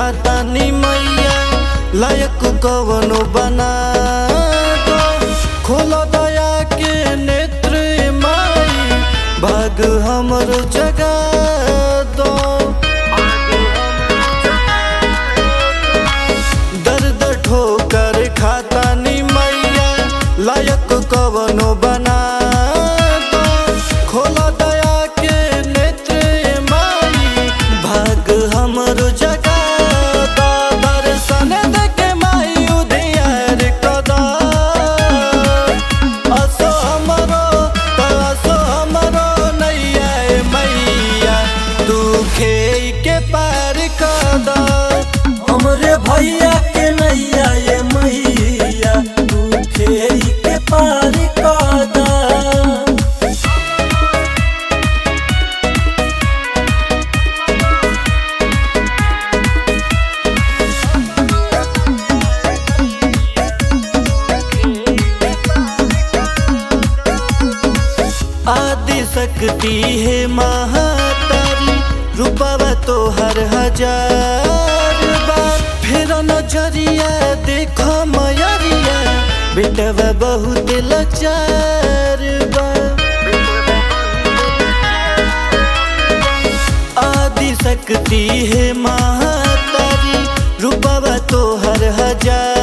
खाता नी मैया लायक कवनो बना दो खोलो दया के नेत्र माई भाग हमर जगा दो दर्द ठोकर खाता नी मैया लायक कवनो बना दो खोलो दया के नेत्र माई भाग हमर जगा दो दर्शन देके माई उधियार कदा असो हमरो तो असो हमरो नैया ए मैया तू खेई के पार कदा हमरे भैया के नैया ये मैया तू खेई के पार कादा आदि शक्ति है महातारी रूपवा तो हर हजार बार फिर नजरिया देखो मयरिया बेटवा बहुत लाचार बा आदि शक्ति है महातारी रूपवा तो हर हजार